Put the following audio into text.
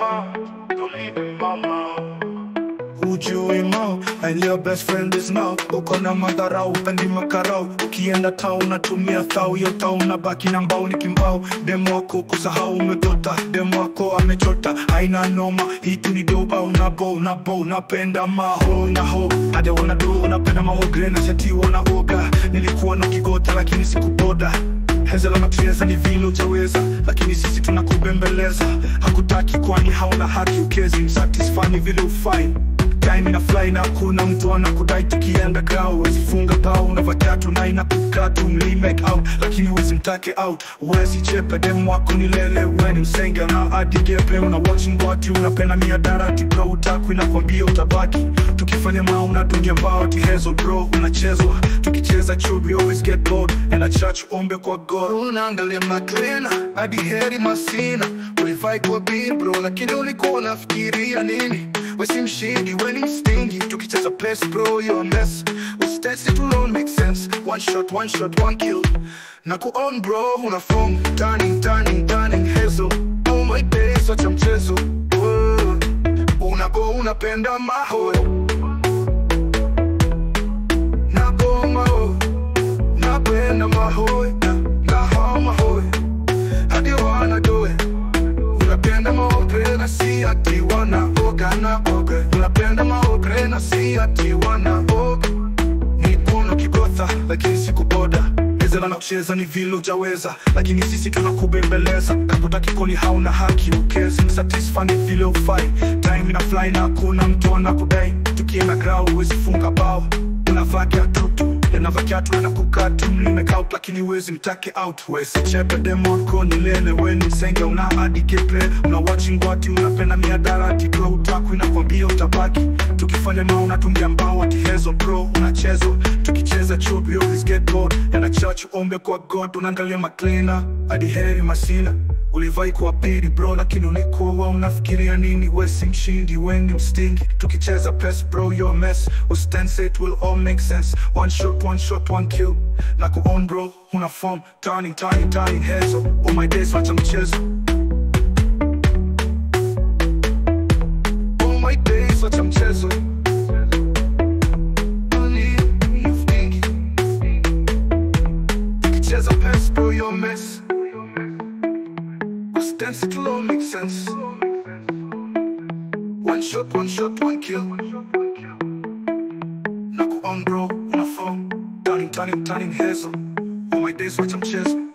mama, don't leave me mama. Ujui mo, and your best friend is now Uko na madharau, upendi makarau Ukienda tao unatumia thau Yo tao unabaki na mbao ni kimbao Demo wako kusahau umedota Demo wako amechota Haina noma, hitu ni doba Unabo, unabo, unapenda maho na ho Hade wanado, unapenda maho Grena shati wanaoga Nilikuwa na kigota lakini sikuboda Hezela na kucheza ni vile utaweza Lakini sisi tunakubembeleza Hakutaki kwani hauna haki ukezi Msatisfy ni vile ufai Time ina fly na kuna mtu anakudai tukienda grau Wezi funga pao unavaa kiatu na inakukaa tu mli make out Lakini wezi mtake out Wezi chepe demu wako ni lele Weni msenge na adigepe Una watching what you unapenda miadarati bro Utaku inakwambia utabaki Tukifanya maa unadungia mbao Tihezo bro unachezwa Tukicheza chubi always get bored And a church ombe kwa God Unaangalia maklina hadi heri masina Ulifai kwa big bro Lakini ulikuwa unafikiria nini Wesi mshindi, we ni stingy Tukicheza place bro, you're a mess Usitesi it will all make sense One shot, one shot, one kill Na kuon bro, una form Turning, turning, turning hazel Oh my days, wacha mchezo Whoa. Unago, unapenda maho Nago maho Napenda maho Naho maho Hadi wanna do it Unapenda maopre na si ati wanaoga na oga Unapenda maopre na si ati wanaoga Nipono kigotha lakini sikuboda Ezela na kucheza ni vile ujaweza Lakini sisi tunakubembeleza Kakuta kikoni hauna haki ukezi Msatisfa ni vile ufai Time ina fly na kuna mtu anakudai Tukienda grau huwezi funga bao Unavaa kiatutu Yanavaa kiatu na kukatu Mlimeka out lakini huwezi mtake out Wesi chepe demo wako ni lele Weni msenge una hadi kepe Una watching wati unapenda miadarati Bro utaku inakwambia utabaki Tukifanya na unatungia mbao ati hezo bro Unachezwa tukicheza chubi always get bored Yana church ombe kwa God Unaangalia maklina hadi heri masina Ulivai kuwa pili bro lakini ulikuwa unafikiria nini Wesi mshindi weni mstingi Tukicheza pes bro you're a mess Ustense it will all make sense One shot one shot one kill Na kuon bro una form Turning turning turning heads Oh my days wacha mchezo Oh my days wacha mchezo Money, you stingy. Tukicheza pes bro you're a mess Dance it will all make sense. One shot, one shot, one kill. Naku on bro, una phone. Turning, turning, turning hazel. All my days watch I'm chess.